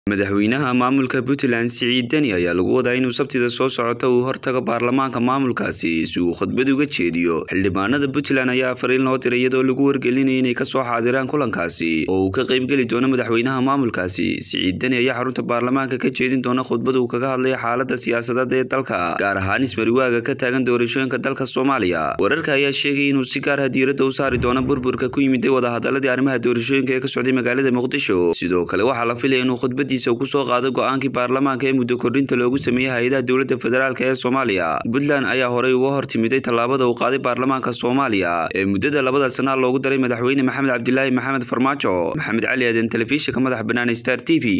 madaxweynaha maamulka puntland siciid deni ayaa lagu wadaa inuu sabtida soo socota uu hortago baarlamaanka maamulkaasi si uu khudbad uga jeediyo xildhibaanada puntland ayaa fariin loo diray iyadoo lagu wargelinaya inay kasoo xaadiraan kulankaasi oo uu ka qaybgeli doono madaxweynaha maamulkaasi siciid deni ayaa xarunta baarlamaanka ka jeedin doona khudbad uu kaga hadlaya xaalada siyaasadeed ee dalka gaar ahaan ismariwaaga ka taagan doorashooyinka dalka soomaaliya wararka ayaa sheegay inuu si gaar ah diiradda u saari doono burburka ku yimiday wadahadaladii arrimaha doorashooyinka ee ka socday magaalada muqdisho sidoo kale waxaa la filaya inuu khudbad kusoo qaado go-aankii baarlamaanka ee muddo kordhinta loogu sameeyey hay-adaha dowladda federaalk ee soomaaliya puntland ayaa horey uga hor timiday tallaabada uu qaaday baarlamaanka soomaaliya ee muddada labada sanaa loogu daray madaxweyne maxamed cabdilaahi maxamed farmaajo maxamed cali aaden telefishinka madaxa bannaan star t v